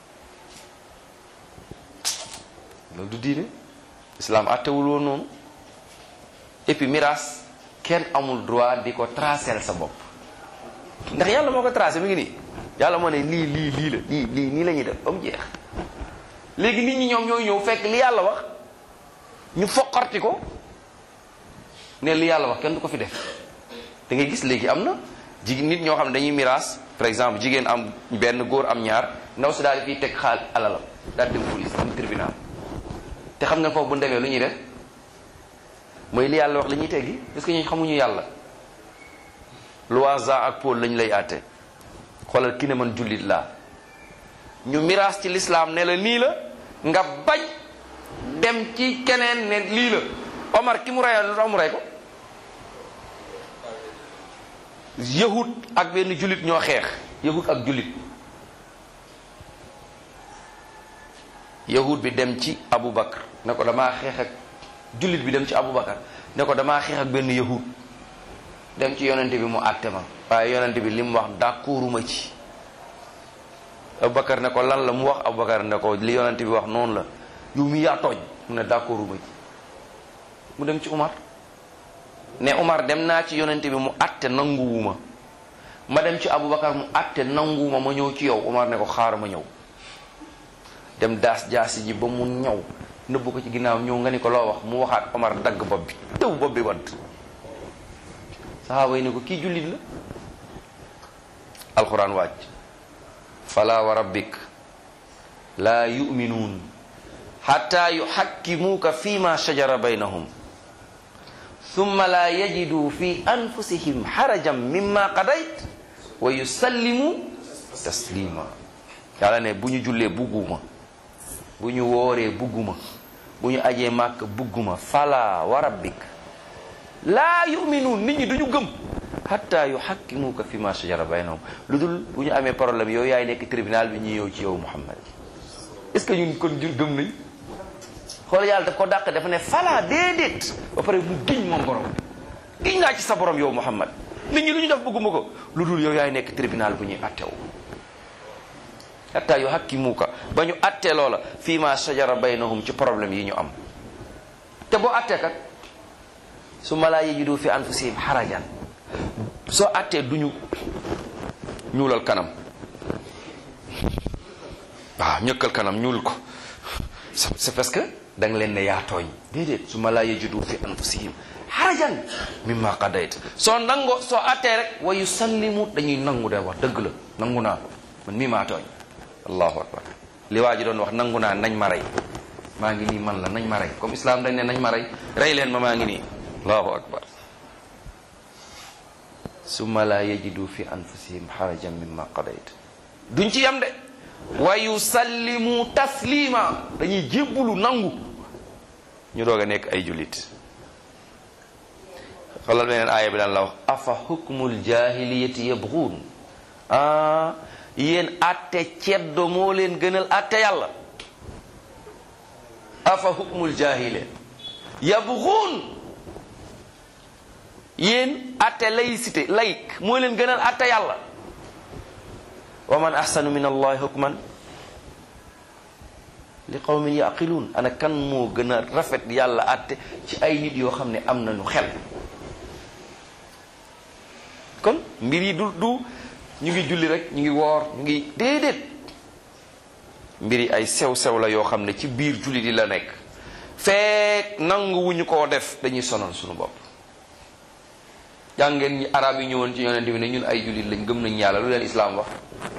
loolu du diine islam àttewul woon noonu et puis miraas kenn amul droit di ko tracer sa bopp ndax yàlla moo ko tracé mi ngi nii yàlla moo ne lii lii lii la lii lii nii la ñuy def ba mu jeex léegi nit ñi ñoom ñooy ñëw fekk li yàlla wax ñu foqarti ko ne li yàlla wax kenn du ko fi def da ngay gis léegi am na jig nit ñoo xam ne dañuy miraas par exemple jigéen am benn góor am ñaar ndaw si daal di fiy teg xaal alalam daal dem police dem tribunal te xam nga foofu bu demee lu ñuy def mooy li yàlla wax la ñuy teggi parce que ñu xamuñu yàlla loi Jean ak Paul lañ lay àtte xoolal ki ne man jullit laa ñu miraas ci lislaam ne la nii la nga bañ dem ci keneen ne lii la Omar ki mu reyoon lu tax mu rey ko yahut ak benn jullit ñoo xeex yahut ak jullit yahud bi dem ci Aboubacar ne ko damaa xeex ak jullit bi dem ci Aboubacar ne ko damaa xeex ak benn yahud dem ci yonente bi mu àtte ma waaye yonente bi li mu wax d'accorduma ci Aboubacar ne ko lan la mu wax Aboubacar ne ko li yonente bi wax noonu la yow mi yaa tooñ mu ne d'accorduma ci mu dem ci Umar ne Umar dem naa ci yonente bi mu àtte nanguwuma ma dem ci Aboubacar mu àtte nanguwuma ma ñëw ci yow Umar ne ko xaar ma ñëw dem daas jaasi ji ba mu ñëw nëbbu ko ci ginnaaw ñëw nga ni ko loo wax mu waxaat Omar dagg bopp bi tëw bopp bi wadd saxaaba yi ne ko kii jullit la alquran wàcc fala wa rabbik laa yuminuun xatta yuxakkimuuka fi ma shajara baynahum summa laa yajidu fi anfusihim xarajan mimma qadayt wa yusallimu taslima yàlla ne bu ñu jullee bugguma bu ñu wooree bugguma bu ñu ajee màkk bugguma fala wa rabbik laa yuminuun nit ñi duñu gëm hatta yuhakkimuka fi ma shajara baynahum lu dul bu ñu amee problème yow yaay nekk tribunal bi ñu yow ci yow Muhammad est-ce que ñun kon jur gëm nañ xool yàlla daf ko dàq dafa ne fala déedéet ba pare mu giñ moom borom giñ naa ci sa borom yow Muhammad nit ñi lu ñu def bëgguma ko lu dul yow yaay nekk tribunal bu ñuy attew hatta yuhakkimuka ba ñu attee loola fii ma shajara baynahum ci problème yi ñu am te boo attee kat su ma laa yajidu fi anfusihim harajan soo attee duñu ñuulal kanam waaw ñëkkal kanam ñuul ko c'est parce que da nga leen ne yaa tooñ déedéet su ma laa yajidu fi anfusihim harajan mimma qadayt soo nangoo soo attee rek wa yusallimu dañuy nangu de wax dëgg la nangu naa man mii maa tooñ allahu akbar li waa ji doon wax nangu naa nañ ma rey maa ngi nii man la nañ ma rey comme islam dañ ne nañ ma rey rey leen ma maa ngi nii allahu akbar summa la yajidu fi anfusihim harajan mimma qadayt duñ ci yam de wa yusallimu taslima dañuy jébbulu nangu ñu doog a nekk ay jullit xoolal beneen aaya bi daan la wax afa hukmul jahiliyati yabghuun ah yéen atte ceddo moo leen gënal atte yàlla afa hukmul jahile yabghuun yéen atte laïcité laïc moo leen gënal atte yàlla wa man ahsanu min allahi hukman li qawmin yaqiluun ana kan moo gën a rafet yàlla atte ci ay nit yoo xam ne am nañu xel kon mbir yi du du ñu ngi julli rek ñu ngi woor ñu ngi déedéet mbir yi ay sew-sew la yoo xam ne ci biir julli di la nekk fekk nangu wu ñu koo def dañuy sonal suñu bopp jàngeen ñi arab yi ñëwoon ci yonente bi ne ñun ay jullit lañ gëm nañ yàlla lu leen islaam wax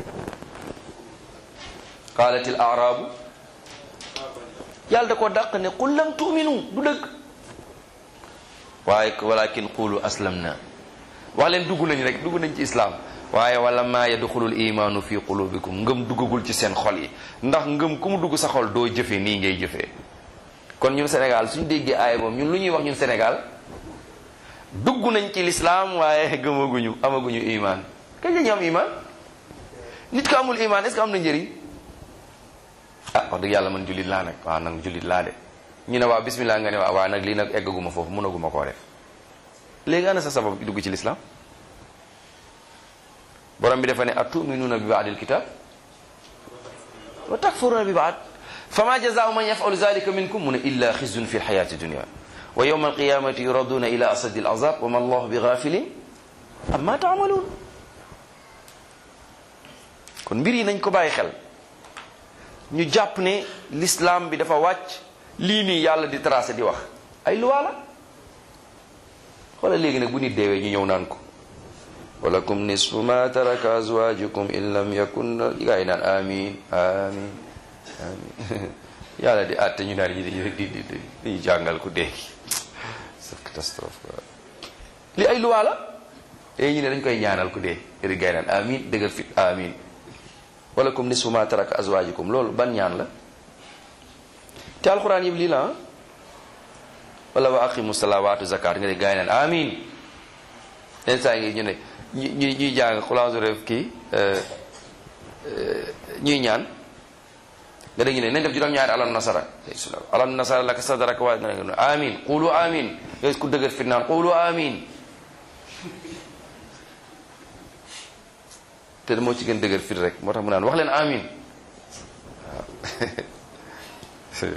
qaalatil arabu yàlla da ko dàq ne qul lam tu'minu du dëgg waaye walakin qulu aslam na wax leen dugg nañ rek dugg nañ ci islaam waaye wala maa yadxulul imaanu fi qulubikum ngëm duggagul ci seen xol yi ndax ngëm ku mu dugg sa xol doo jëfe nii ngay jëfee kon ñun Sénégal suñu déggee aaya moom ñun lu ñuy wax ñun Sénégal dugg nañ ci lislaam waaye gëmaguñu amaguñu imaan kañ la ñu am imaan nit ko amul imaan est-ce que am na njëriñ ah wax dëgg yàlla man jullit laa nag waaw nag jullit laa de ñu ne waaw bismillah nga ne waaw waaw nag lii nag eggaguma foofu mënaguma koo def léegi ana sa sabab dugg ci lislaam borom bi dafa ne atuminuuna bi baadil kitab wa takfuruna bi baad fama jazaau man yafalu zalika minkum mu ne illa xizyun fi lxayati dunia wa yowma alqiyamati yuraduna ila asadi alazab wa ma allahu bi gafilin amma taamaluun kon mbir yi nañ ko bàyyi xel ñu jàpp ne l'islam bi dafa wàcc lii nii yàlla di tracé di wax ay luwaa la xoolal léegi nag bu nit deewee ñu ñëw naan ko walakum nisfu ma taraka azwajukum in lam yakun gaa yi naan amin amin amin yàlla di àtte ñu naan yi di di di di jàngal ku dee c'est catastrophe quoi li ay luwaa la te ñu ne dañ koy ñaanal ku dee ri gaa yi naan amin dëgër fit amin walakum nisfu ma taraka azwajukum loolu ban ñaan la te alquran yëpp lii la wala wa aqimu salawaatu zakat nga ne gaa yi naan amin leen saa ngi ñu ne ñu ñuy jàng xulaasu ref kii ñuy ñaan nga dégg ñu ne nañ def juróom-ñaari alam nasara alam nasara laka sadrak wa nga ne amin qulu amin nga gis ku dëgër fit naan qulu amin te moo ci gën dëgër fit rek moo tax mu naan wax leen amin waaw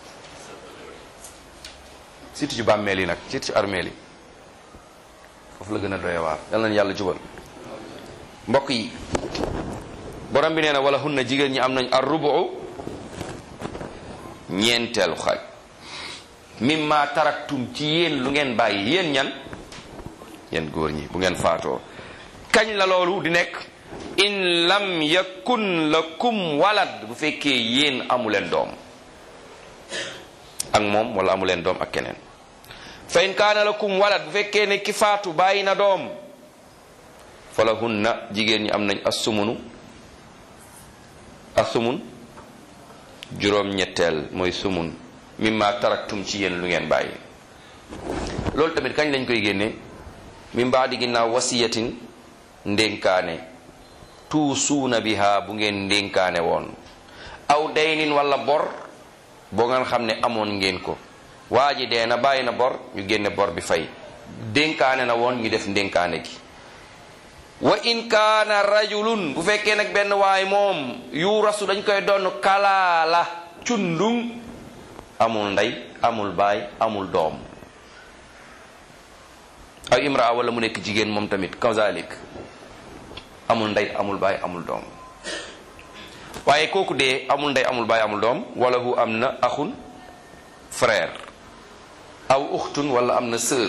surtout ci bàmmeel yi nag surtout ci armeel yi foofu la gën a doy waar yal nañu yàlla jubal mbokk yi borom bi nee na wala hunna jigéen ñi am nañ ar rubu ñeenteelu xaaj mimma taraktum ci yéen lu ngeen bàyyi yéen ñan yéen góor ñi bu ngeen faatoo kañ la loolu di nekk in lam yakun lakum walad bu fekkee yéen amuleen doom ak moom wala amuleen doom ak keneen fa in kaana lakum walad bu fekkee ne ki faatu bàyyi na doom fa lahunna jigéen ñi am nañ assumunu asumun juróom ñetteel mooy sumun mimma taraktum ci yéen lu ngeen bàyyi loolu tamit kañ lañ koy génne min baadi ginnaaw wasiyatin ndénkaane tuusuuna biha bu ngeen ndénkaane woon aw daynin wala bor boo ngeen xam ne amoon ngeen ko waa ji dee na bàyyi na bor ñu génne bor bi fay dénkaane na woon ñu def ndénkaane gi wa in kaana rajulun bu fekkee nag benn waay moom yuurasu dañ koy doon kalaala cundung amul ndey amul baay amul doom aw imraa wala mu nekk jigéen moom tamit kazalik amul ndey amul baay amul doom waaye kooku dee amul ndey amul baay amul doom wala hu am na axun frère aw uxtun wala am na sœur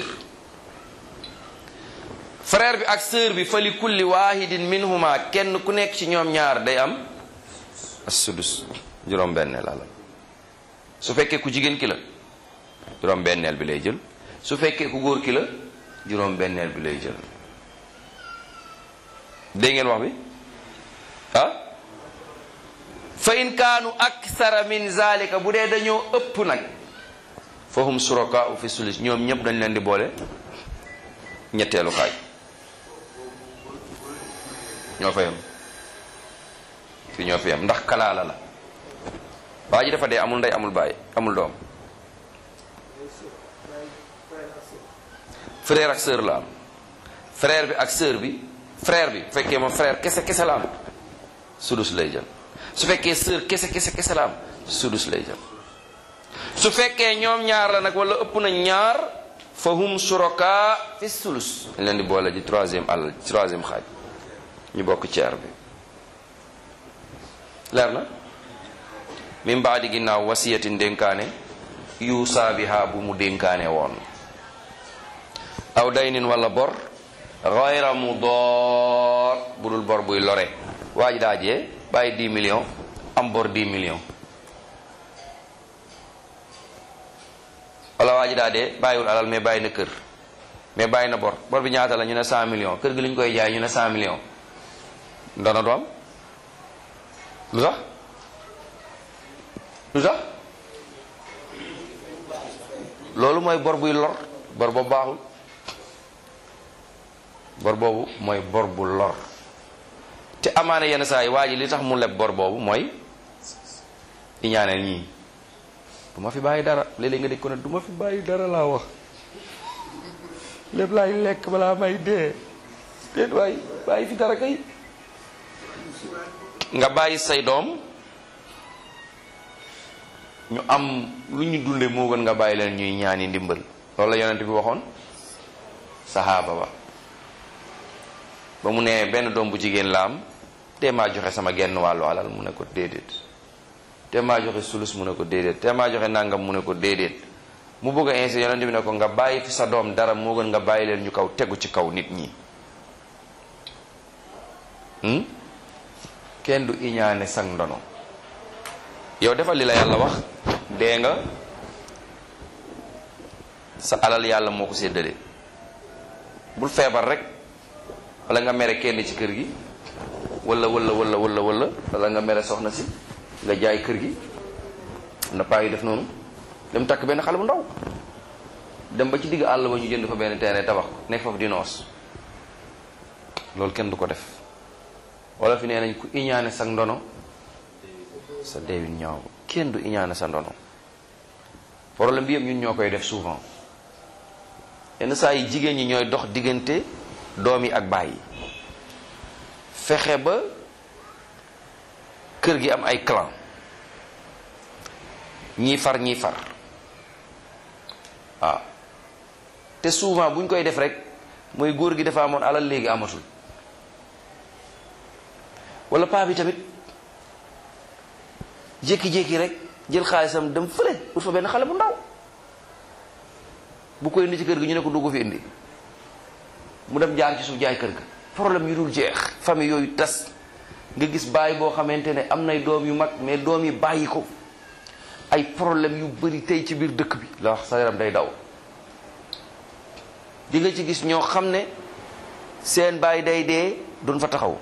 frère bi ak sœur bi fa li kulli wahidin minhuma kenn ku nekk ci ñoom ñaar day am as-sudus juróom benneel la su fekkee ku jigéen ki la juróom benneel bi lay jël su fekkee ku góor ki la juróom benneel bi lay jël dégg ngeen wax bi ah fa in kaanu aksara min zalika bu dee dañoo ëpp nag fa hum suraka fi sulus ñoom ñëpp dañ leen di boole ñetteelu xaaj ñoo fa yam fi ñoo fa yam ndax kalaala la waa ji dafa dee amul ndey amul baay amul doom frère ak sœur la am frère bi ak sœur bi frère bi bu fekkee moom frère kese kese la am sudus lay jël su fekkee sœur kese kese kese la am sudus lay jël su fekkee ñoom ñaar la nag wala ëpp na ñaar fa hum suraka fi sulus dañ leen di boole ji troisième àll troisième xaaj ñu bokk ceer bi leer na min baadi ginnaaw wasiyatin dénkaane yuusaa biha bu mu dénkaane woon aw daynin wala bor gayra mudoor bu dul bor buy lore waa ji daa jee bàyyi 10 millions am bor 10 millions wala waa ji daa dee bàyyiwul alal mais bàyyi na kër mais bàyyi na bor bor bi ñaata la ñu ne 100 millions kër gi li ñu koy jaay ñu ne 100 millions ndona du am lu tax lu tax loolu mooy bor buy lor bor boobu baaxul bor boobu mooy bor bu lor te amaana yenn saa yi waa ji li tax mu leb bor boobu mooy iñaaneel ñii du ma fi bàyyi dara léeg-léeg nga dégg ko ne du ma fi bàyyi dara laa wax lépp laay lekk balaa may dee déet waay bàyyi fi dara kay nga bàyyi say doom ñu am lu ñu dunde moo gën nga bàyyi leen ñuy ñaani ndimbal loolu la yonent bi waxoon saxaaba ba ba mu ne benn doom bu jigéen la am te maa joxe sama genn wàllu alal mu ne ko déedéet te maa joxe sulus mu ne ko déedéet te maa joxe nangam mu ne ko déedéet mu bëgg a ainsi yonent bi ne ko nga bàyyi fi sa doom dara moo gën nga bàyyi leen ñu kaw tegu ci kaw nit ñi kenn du iñaane sang ndono yow defal li la yàlla wax dee nga sa alal yàlla moo ko séddale bul feebar rek wala nga mere kenn ci kër gi wala wala wala wala wala wala nga mere soxna si nga jaay kër gi na paa yi def noonu dem takk benn xale bu ndaw dem ba ci digg àll ba ñu jënd fa benn terrain tabax ko nekk foofu di noos loolu kenn du ko def wala fi nee nañ ku iñaane sag ndono sa deewin ñaaw kenn du iñaane sa ndono problème bi yëpp ñun ñoo koy def souvent yenn saa yi jigéen ñi ñooy dox diggante doom yi ak baay yi fexe ba kër gi am ay clan ñii far ñii far waaw te souvent bu ñu koy def rek mooy góor gi dafa amoon alal léegi amatul wala paa bi tamit jékki-jékki rek jël xaalisam dem fële ut fa benn xale bu ndaw bu koy indi ci kër gi ñu ne ko dugg fi indi mu dem jaar ci suuf jaay kër ga problème yu dul jeex famille yooyu tas nga gis bàyyi boo xamante ne am nay doom yu mag mais doom yi bàyyi ko ay problème yu bari tey ci biir dëkk bi la wax sa yaram day daw di nga ci gis ñoo xam ne seen bàyyi day dee duñ fa taxaw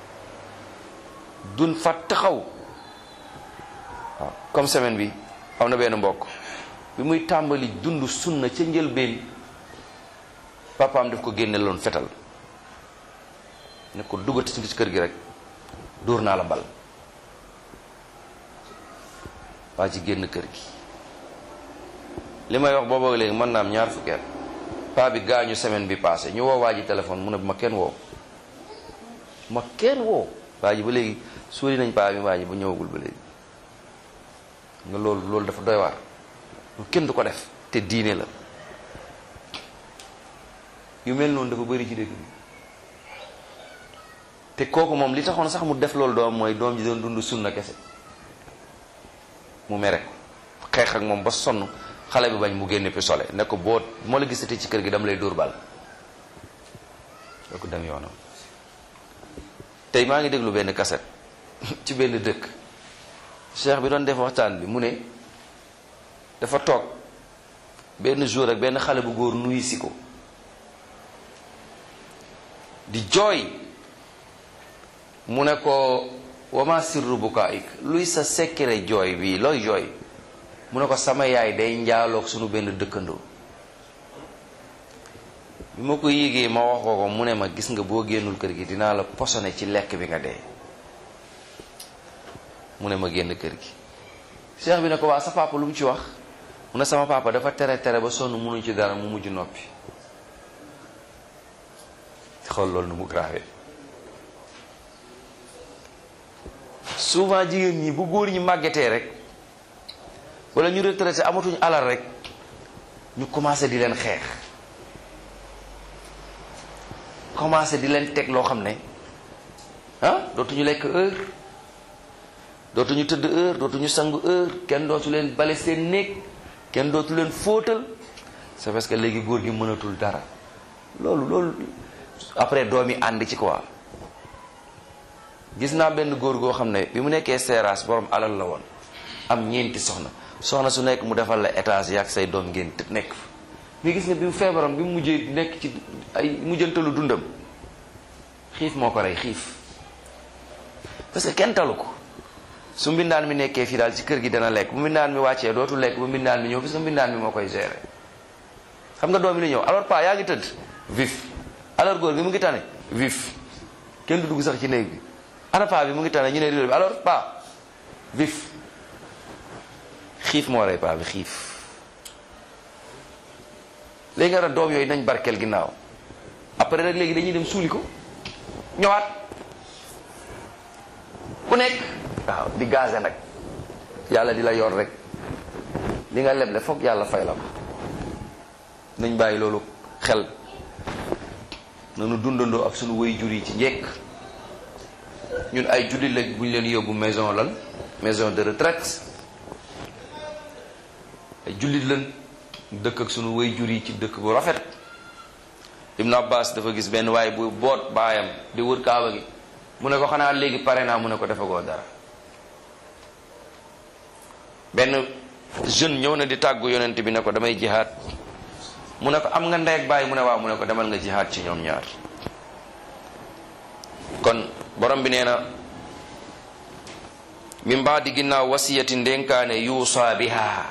duñ fa taxaw waaw comme semaine bi am na benn mbokk bi muy tàmbali dund sunna ca njëlbeen papaam daf ko génne loon fetal ne ko duggati ci kër gi rek dóor naa la bal waa ci génn kër gi li may wax booba léegi mën naa am ñaar fukki at paa bi gaañu semaine bi passé ñu woo waa ji téléphone mu ne ma kenn woo ma kenn woo waa ji ba léegi suuli nañ paa bi waa ji ba ñëwagul ba léegi nga loolu loolu dafa doy waar lu kenn du ko def te diine la yu mel noonu dafa bëri ci dëkk bi te kooku moom li taxoon sax mu def loolu doom mooy doom ji doon dund sunna kese mu mere ko xeex ak moom ba sonn xale bi bañ mu génne pistolet ne ko boo moo la gisati ci kër gi dama lay dóor bal doo ko dem yoonam tey maa ngi déglu benn kaset ci benn dëkk cheikh bi doon def waxtaan bi mu ne dafa toog benn jour ak benn xale bu góor nuyu si ko di jooy mu ne ko wama sirru bukaik luy sa sekkere jooy bi looy jooy mu ne ko sama yaay day njaaloog sunu benn dëkkandoo bi ma ko yégee ma wax ko ko mu ne ma gis nga boo génnul kër gi dinaa la posone ci lekk bi nga dee mu ne ma génn kër gi cheikh bi ne ko waa sa papa lu mu ci wax mu ne sama papa dafa tere tere ba sonn mënuñ ci dara mu mujj noppi xool loolu nu mu grave souvent jigéen ñi bu góor ñi màggetee rek wala ñu retraité amatuñ alal rek ñu commencé di leen xeex commencé di leen teg loo xam ne ah dootuñu lekk heure dootuñu tëdd heure dootuñu sangu heure kenn dootu leen bale seen néeg kenn dootu leen fóotal c'est parce que léegi góor gi mënatul dara loolu loolu après doom yi ànd ci quoi gis naa benn góor goo xam ne bi mu nekkee seeraas borom alal la woon am ñeenti soxna soxna su nekk mu defal la étage yaag say doom ngeen te nekk fa mais gis nga bi mu feebaram bi mu mujjee nekk ci ay mujjantalu dundam xiif moo ko rey xiif parce que kenn talu ko su mbindaan mi nekkee fii daal ci kër gi dana lekk bu mbindaan mi wàccee dootu lekk bu mbindaan mi ñëw parce que mbindaan mi moo koy gérer xam nga doom yi la ñëw alors pas yaa ngi tëdd vif alors góor gi mu ngi tane vif kenn du dugg sax ci néeg bi ana paa bi mu ngi tane ñu ne rido bi alors pas vif xiif moo rey paa bi xiif léegi nga doom yooyu nañ barkeel ginnaaw après nag léegi dañuy dem suuli ko ñëwaat ku nekk waaw di gaze nag yàlla di la yor rek li nga leble foog yàlla fay la ko nañ bàyyi loolu xel nanu dundandoo ak sunu way jur yi ci njekk ñun ay jullit lañ bu ñu leen yóbbu maison lan maison de retraite ay jullit lañ dëkk ak sunu way jur yi ci dëkk bu rafet Ibn Abbas dafa gis benn waaye bu boot baayam di wër kaaba gi mu ne ko xanaa léegi pare naa mu ne ko defagoo dara benn jeune ñëw na di tàggu yonent bi ne ko damay jihaad mu ne ko am nga ndey ak baay mu ne waaw mu ne ko demal nga jihaad ci ñoom ñaar kon borom bi nee na min baadi ginnaaw wasiyati ndénkaane yuusa biha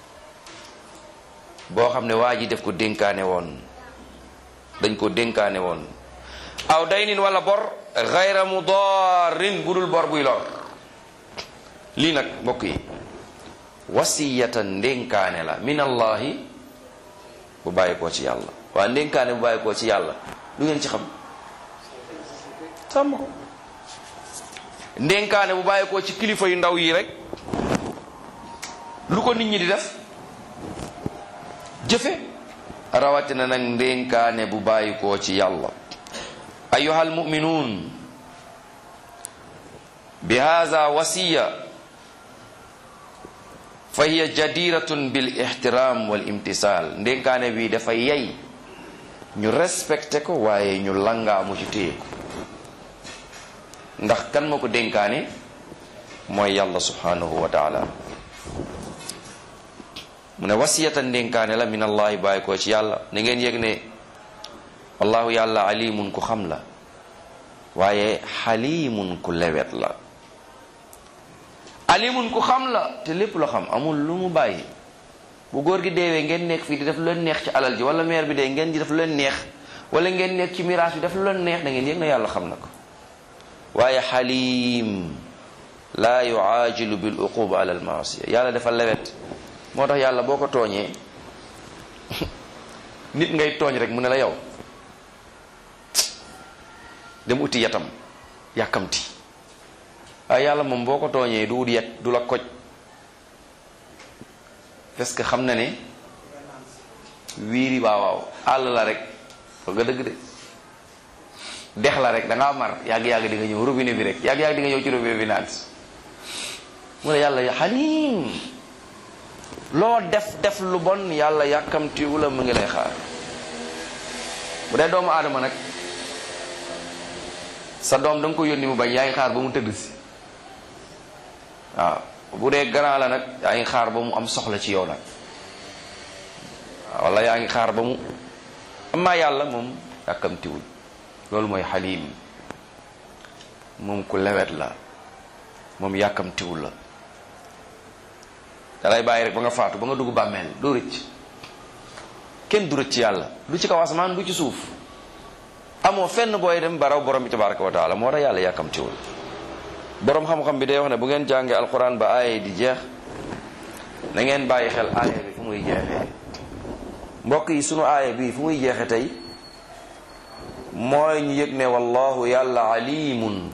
boo xam ne waa ji def ko dénkaane woon dañ ko dénkaane woon aw daynin wala bor gayra mudarin budul bor buy lor lii nag mbokk yi wasiyatan ndénkaane la min allahi bu bàyyi koo ci yàlla waa ndénkaane bu bàyyi koo ci yàlla lu ngeen ci xam sàmm ko ndénkaane bu bàyyi koo ci kilifa yu ndaw yi rek lu ko nit ñi di def jëfe rawatina nag ndénkaane bu bàyyi koo ci yàlla ayuha almuminuun bi hada wasiya fa hiya jadiratun bil ihtiram wal imtisal ndénkaane bi dafa yey ñu respecté ko waaye ñu langaamu ci téye ko ndax kan ma ko dénkaane mooy yàlla subhanahu wa taala mu ne wasiyatan ndénkaane la min allahi bàyyi ko ci yàlla na ngeen yëg ne wallahu yàlla alimun ku xam la waaye xalimun ku lewet la alimun ku xam la te lépp la xam amul lu mu bàyyi bu góor gi deewee ngeen nekk fii di def lu leen neex ci alal ji wala meer bi dee ngeen di def lu leen neex wala ngeen nekk ci miraas bi def lu leen neex da ngeen yëg na yàlla xam na ko waaye xalim laa yuaajilu bil uquba ala al maasiya yàlla dafa lewet moo tax yàlla boo ko tooñee nit ngay tooñ rek mu ne la yow dem uti yatam yàkkamti waaye yàlla moom boo ko tooñee du wut yet du la koj parce que xam na ne wiiri waawaaw àll la rek foog nga dëgg de dex la rek da ngaa mar yàgg-yàgg di nga ñëw robinet bi rek yàgg-yàgg di nga ñëw ci robinet bi naan mu ne yàlla xaliim loo def def lu bon yàlla yàkkamtiwu la mu ngi lay xaar bu dee doomu aadama nag sa doom da nga ko yónni mu bañ yaa ngi xaar ba mu tëdd si waaw bu dee grand la nag yaa ngi xaar ba mu am soxla ci yow nag waaw wala yaa ngi xaar ba mu amaa yàlla moom yàkkamtiwul loolu mooy xaliim moom ku lewet la moom yàkkamtiwul la dalay bàyyi rek ba nga faatu ba nga dugg bàmmeel doo rëcc kenn du rëcc yàlla du ci kaw asamaan du ci suuf amoo fenn booy dem baraw borom bi tabaraka wa taala moo tax yàlla yàkkamtiwul borom xam-xam bi day wax ne bu ngeen jàngee alquran ba aaya di jeex na ngeen bàyyi xel aaya bi fu muy jeexee mbokk yi sunu aaya bi fu muy jeexe tey mooy ñu yëg ne wallahu yàlla alimun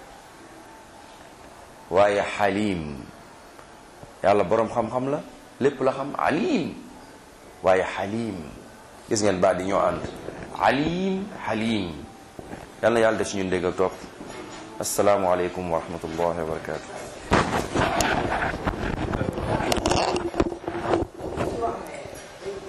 waaye xalim yàlla boroom xam-xam la lépp la xam alim waaye xalim gis ngeen baat di ñoo ànd alim xalim yàlla na yàlla def si ñun dégg ak topp asalaamualeykum wa rahmatullahi wa barakatu